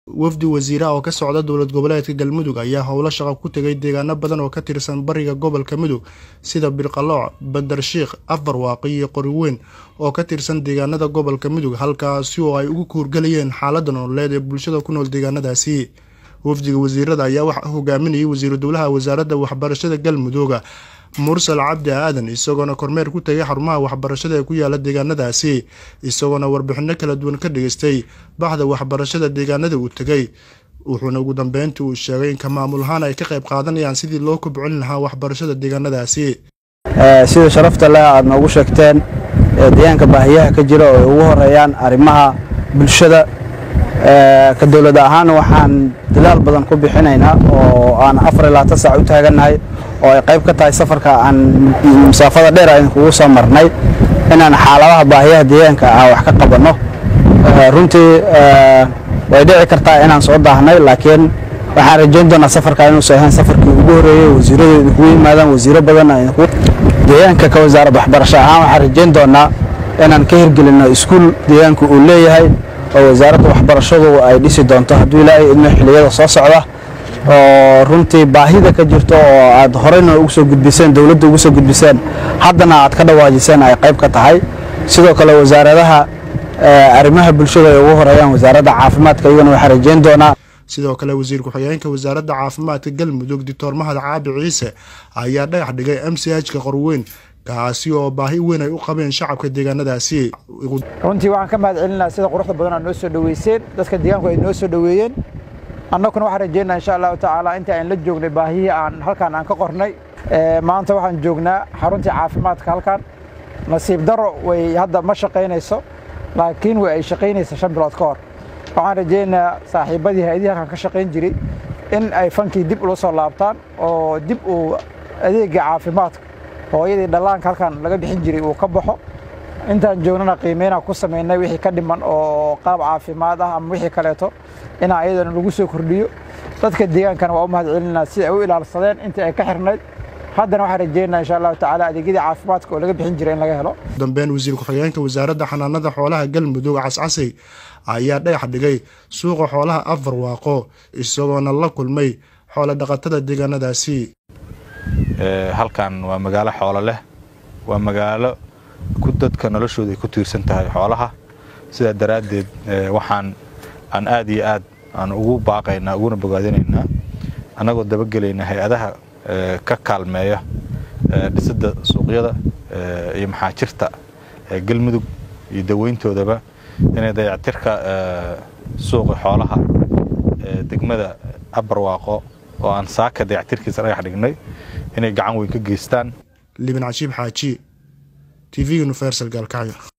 wafdi wasiiraha oo ka socda dowlad goboleedka galmudug ayaa howlo shaqo ku tegay deegaano badan oo ka tirsan bariga gobolka mudug sida birqalooc bandarshiikh afarwaaqi iyo qoriweyn oo ka tirsan deegaanada gobolka mudug halkaasi oo ay ugu kuurgalayeen xaalada nololeed ee bulshada ku nool deegaanadaasi wafdiga wasiirada ayaa waxaa hogaaminayay wasiiru dowlaha wasaaradda waxbarashada galmudug mursal cabdi aadan isagoona kormeer ku tegay xarumaha waxbarashada ee ku yaala deegaanadaasi isagoona warbixino kala duwan ka dhigaystay baxda waxbarashada deegaanada uu tegay wuxuuna ugu dambeyntii uu sheegay in ka maamul ahaan ay ka qayb qaadanayaan sidii loo kobcin lahaa waxbarashada deegaanadaasi sida sharafta leh aad noogu sheegteen deegaanka baahiyaha ka jira oo ay ugu horeeyaan arrimaha bulshada ka dowlad ahaan waxaan dadaal badan ku bixinaynaa oo aan afar iyo labaatan saac u taagannahay oo ay qayb ka tahay safarka aan masaafada dheer aan kugu soo marnay inaan xaaladaha baahiyaha deegaanka ah wax ka qabanno runtii way dhici kartaa inaan soo daahnay laakiin waxaan rajayn doonaa safarka inuusan ahayn safarkii ugu horreeyey wasiiradu idinkugu yimaadaan wasiiro badan deegaanka ka wasaaradda waxbarasho ahaan waxaan rajayn doonaa inaan ka hirgelinno iskuul deegaanka uu leeyahay oo wasaaradda waxbarashadu ay dhisi doonto hadduu ilaahay idmo xilliyada soo socda oo runtii baahida ka jirto oo aad horeyna ugu soo gudbiseen dowladda ugu soo gudbiseen haddana aad ka dhawaajiseen ay qayb ka tahay sidoo kale wasaaradaha arrimaha bulshada ay ugu horeeyaan wasaaradda caafimaadka iyagana waxaan rajayn doonaa sidoo kale wasiir ku-xigeenka wasaaradda caafimaadka galmudug doctor mahad caabi ciise ayaa dhagax dhigay m c h ka qorweyn kaasi oo baahi weyn ay u qabeen shacabka deegaanadaasi runtii waxaan ka mahad celinaa sida quruxda badan aad noo soo dhoweyseen dadka deegaanku ay noo soo dhoweeyeen annaguna waxaan rajaynaa insha allahu tacaala inta aan la joognay baahihii aan halkaan aan ka qornay maanta waxaan joognaa xaruntii caafimaadka halkan nasiib daro way hadda ma shaqaynayso laakiin way ay shaqaynaysa shan bilood ka hor waxaan rajaynayaa saaxiibadii hay-adihii halkan ka shaqayn jiray in ay fankii dib ula soo laabtaan oo dib uu adeega caafimaadka hooyadii dhallaanka halkan laga bixin jiray uu ka baxo intaan joognana qiimeynaa ku samaynay wixii ka dhiman oo qaab caafimaad ah ama wixii kaleeto inaa ayadana lagu soo kordhiyo dadka deegaankana waa u mahad celinaa si ay u ilaalsadeen intii ay ka xirnayd haddana waxaan rajeynaa insha allahu tacaala adeegyadii caafimaadka oo laga bixin jiray in laga helo dambeyn wasiir ku-xigeenka wasaaradda xanaanada xoolaha galmudug cascasay ayaa dhagax dhigay suuqa xoolaha afar waaqo isagoona la kulmay xoolo dhaqatada deegaanadaasi halkan waa magaalo xoolo leh waa magaalo ku dadka noloshooda ay ku tiirsan tahay xoolaha sidaa daraaddeed waxaan aan aad iyo aad aan ugu baaqaynaa uguna bogaadinaynaa annagoo dabagelayna hay-adaha ka kaalmeeya dhisidda suuqyada iyo maxaajirta galmudug iyo daweyntoodaba inay dayactirka suuqa xoolaha degmada abarwaaqo oo aan saaka dayactirkiisa dhagax dhignay inay gacan weyn ka geystaan libin cashiib xaaji t v universal gaalkacyo